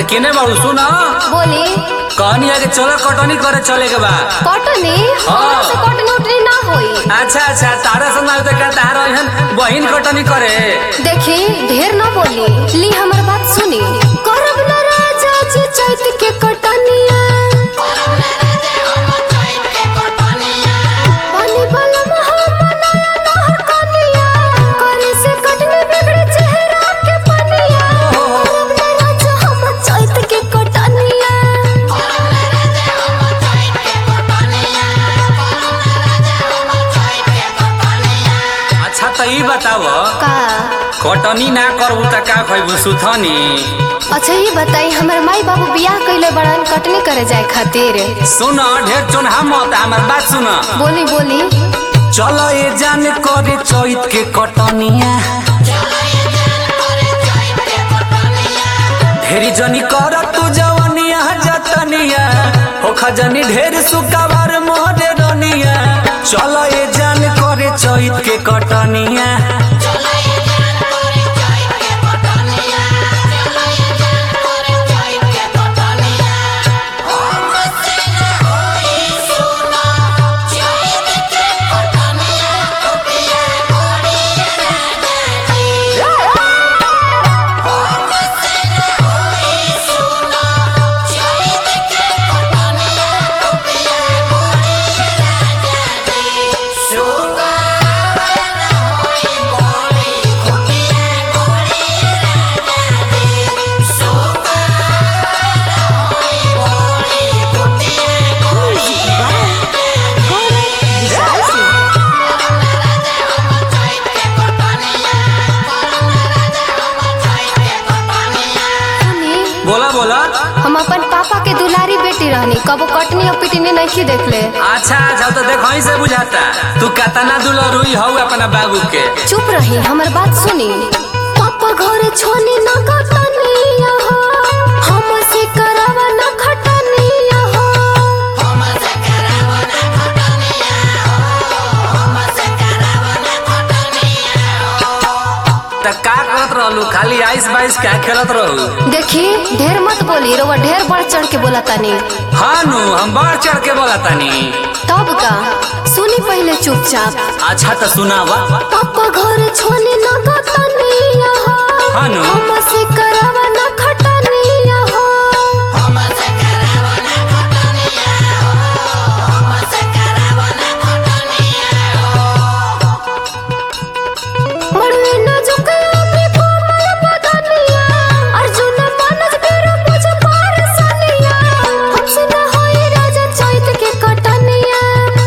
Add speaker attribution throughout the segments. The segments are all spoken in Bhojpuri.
Speaker 1: केने बाबू सुना
Speaker 2: बोली
Speaker 1: कहनी है कि चलो कटनी करे चले के बा
Speaker 2: कटनी हमरा से कटनी उटनी ना होई
Speaker 1: अच्छा अच्छा तारा संग तो का तारा एहन बहिन कटनी करे
Speaker 2: देखी ढेर ना बोली ली हमर बात सुनी करब ना राजा जी चैत के कटनिया पानी वाला महामनाया नहर कनिया करे से कटनी बिगड़े चेहरा के पनिया करब ना राजा हम चैत के कटनिया
Speaker 1: अच्छा तो ई बताव
Speaker 2: का
Speaker 1: कटनी ना करबू त का खइबू सुथनी
Speaker 2: अच्छा ये बताई हमर माई बाबू बियाह कइले बड़न कटनी करे जाए खातिर
Speaker 1: सुन ढेर चोन्हा मत हमर बात सुन
Speaker 2: बोली बोली
Speaker 1: चलो ये जान करे चैत के कटनिया ढेरी जनी कर तू जवनिया जतनिया हो खजनी ढेर सुकावार मोहरे रनिया चलो ये जान करे चैत के कटनिया
Speaker 2: सुनी
Speaker 1: बोला बोला
Speaker 2: हम अपन पापा के दुलारी बेटी रहनी कबो कटनी और पिटनी नहीं देखले
Speaker 1: अच्छा अच्छा तो देखो ही से बुझाता तू कतना दुलरुई हौ अपना बाबू के
Speaker 2: चुप रही हमर बात सुनी पापा घर छोनी न कटनिया हो हम से करावा न खटनिया हो
Speaker 1: त का करत रहलू खाली आइस बाइस क्या खेलत रहू
Speaker 2: देखी ढेर मत बोली रोवा ढेर बढ़ चढ़ के बोला तानी
Speaker 1: हाँ नु हम बढ़ चढ़ के बोला तानी
Speaker 2: तब का सुनी पहले चुपचाप
Speaker 1: अच्छा तो सुनावा
Speaker 2: पापा घर छोनी न कटनिया हो
Speaker 1: हाँ नु।
Speaker 2: हम से करावा न खटनिया हो मड़वे न झुकया पे कोमल बदनिया अर्जुन मानस बेरो मुझ पार सनिया हमसे न होई राजा चैत के कटनिया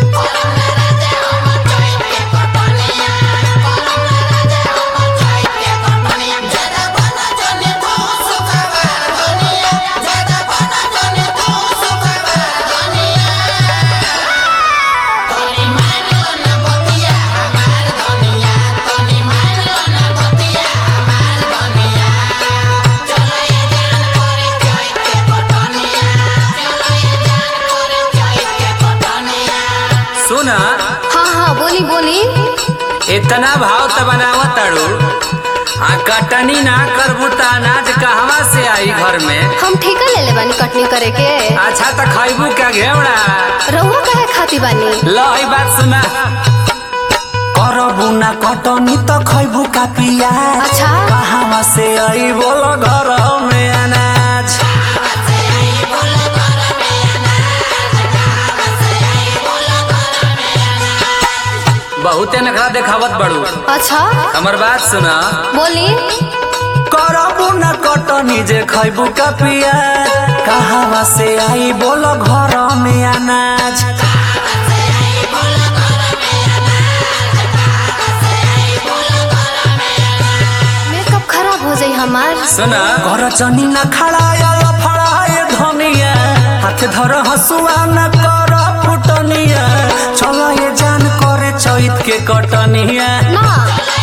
Speaker 1: सुन
Speaker 2: हाँ हाँ बोली बोली
Speaker 1: इतना भाव त बनावा ताड़ू आ कटनी ना करबू त अनाज कहवा से आई घर में
Speaker 2: हम ठेका ले ले बानी कटनी करे के
Speaker 1: अच्छा त खैबू का घेवड़ा
Speaker 2: रहुआ कहे खाती बानी
Speaker 1: ल ई बात सुना करबू ना कटनी त खैबू का पिया
Speaker 2: अच्छा
Speaker 1: कहवा से आई बोल घर में अनाज बहुते नखरा देखावत बड़ू
Speaker 2: अच्छा
Speaker 1: हमर बात सुना
Speaker 2: बोली
Speaker 1: करबू न कटनी जे खैबू का पिया कहवा से आई बोल घर में अनाज
Speaker 2: मेकअप खराब हो जाई हमार
Speaker 1: सुना घर चनी न खड़ाया फड़ाए धनिया हाथ धर हसुआ न कर फुटनिया चलो ये जान करे चैत के कटनिया
Speaker 2: ना